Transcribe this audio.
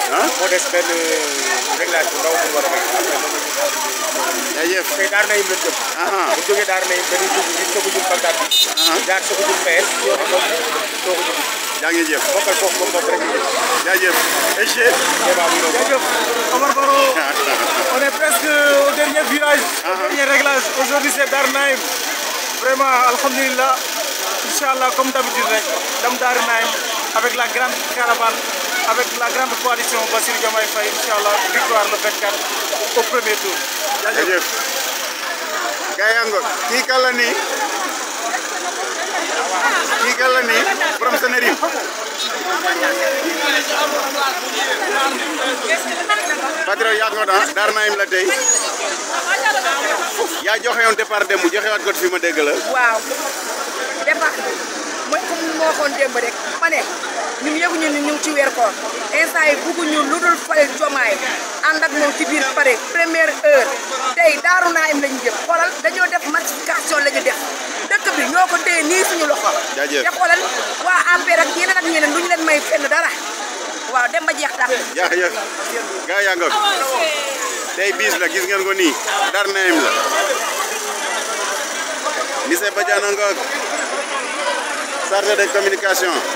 ah moo des benn réglage bu ndaw bu war a rek jaajëf tey daar nañu leen jëm aha bu jógee daar nañu dañuy dugg ci soog a jëm Bagdad bi jaar soog a jëm PS yoon moom soog a jëm jaa ngi jëf bokkal foofu moom moom rek ñu jëm jaajëf Eche débat bu noonu Jaajëf Omar Baro, on est presque au dernier virage, au dernier réglage. Aujourd'hui c'est Darnaïm. Vraiment, Alhamdulillah, Inch'Allah, comme d'habitude, rek, Dame Darnaïm, avec la grande caravane, avec la grande coalition Bassirou Diomaye Faye, Inch'Allah, victoire le 24 au premier tour. Jaajëf. jaajëf gaa yaa ngoog kii kan la nii kii kan la nii borom Sénégal Patriote yaa ngoog ah daar naayim la tey yaa joxe woon départ démb joxewaat ko fi ma dégg la waaw départ mooy comme ni ma waxoon démb rek ma ne ñun yëguñu ni ñu ngi ci weer koor instant yi bugguñu lu dul fal jomaay ànd ak moom ci biir pare première heure tey daaru naa im lañu jëm xoolal dañoo def massification la ñu def dëkk bi ñoo ko téye nii suñu loxo Jaajëf. te xoolal waa APR ak yeneen ak ñeneen duñu leen may fenn dara waaw dem ba jeex tax jaajëf gaa yaa ngoog tey bis la gis ngeen ko nii daar naayim la lycée Badiane ngoog chargé de communication